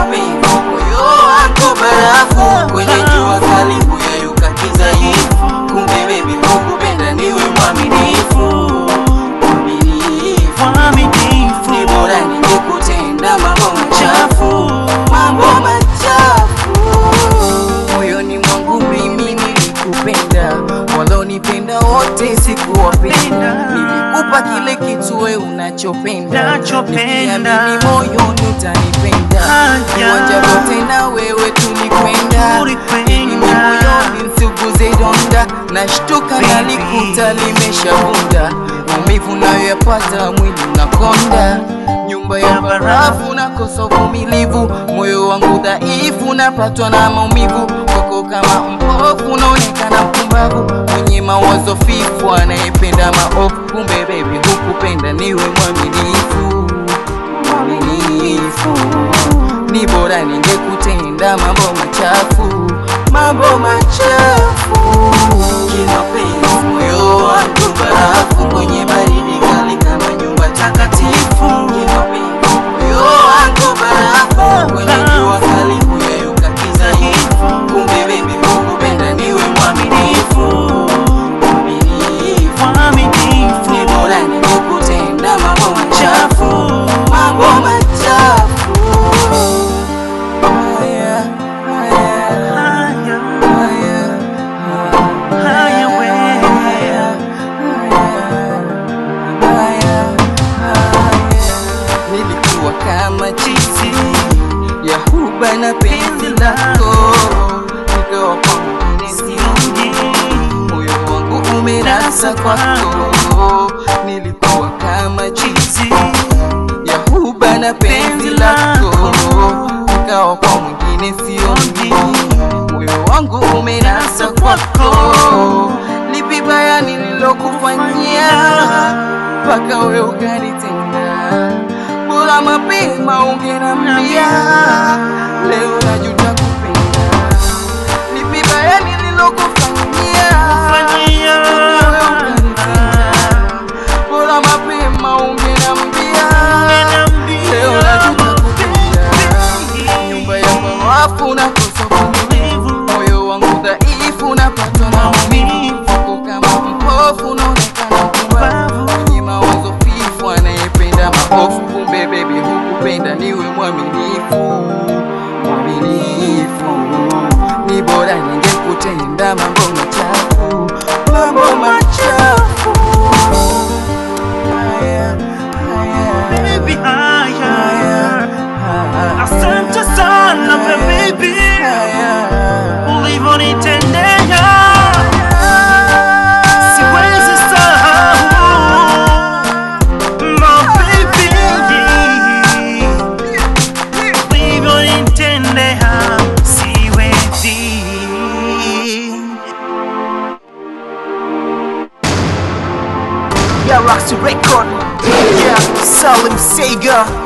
mapenzi moyo wangu barafu kwenye jua kali kuyayuka kidhaifu kumbe baby kukupenda niwe mwaminifu mwaminifu Mwaminifu. ni bora ningekutenda mambo machafu mambo machafu moyoni mwangu mimi nilikupenda walonipenda wote sikuwapenda nilikupa kile kitu we unachopenda Nachopenda. nikiamini moyoni utanipenda Haya. viwanja vyote na wewe tulikwenda Tulikwenda. ili moyoni nsuguze donda nashtuka Baby. nalikuta limeshavunda maumivu nayoyapata mwili unakonda nyumba ya barafu nakosa uvumilivu moyo wangu dhaifu napatwa na maumivu kwako kama mpofu unaonekana mpumbavu mwenye mawazo fifu anayependa maofu kumbe bebi hukupenda niwe mwaminifu mwaminifu ni bora ningekutenda mambo machafu mambo machafu kimapenzi moyo wangu barafu kwenye baridi kali kama nyumba takatifu kimapenzi moyo wangu barafu kwenye jua kali kuyayuka kidhaifu kumbe bebi kukupenda niwe mwaminifu mwaminifu Mwaminifu. ni bora ningekutenda mambo machafu mambo machafu haya haya Haya, haya haya we. nilikuwa kama chizi ya huba na penzi lako nikawa kwa mwingine sioni moyo wangu umerasa kwako nilikuwa kama chizi ya huba na penzi lako nikawa kwa mwingine sioni moyo wangu umerasa kwako lipi baya nililokufanyia mpaka we ukanitenda bora mapema ungenambia leo najuta kupenda lipi baya nililokufanyia Fanyia. wewe ukanitenda bora mapema ungenambia leo najuta kupenda nyumba ya mawafu nakosa uvumilivu moyo wangu dhaifu napatwa na maumivu wako kama mpofu unaonekana mpumbavu mwenye mawazo fifu anayependa maofu kumbe bebi hukupenda niwe mwaminifu mwaminifu ni bora ningekutenda mambo machafu mambo machafu haya haya Baby, haya. haya Asante sana baby, ulivyonitendea siwezi sahau. My baby, ulivyonitendea siwezi. Yeah, Roxy Record. Yeah, Salim Sega.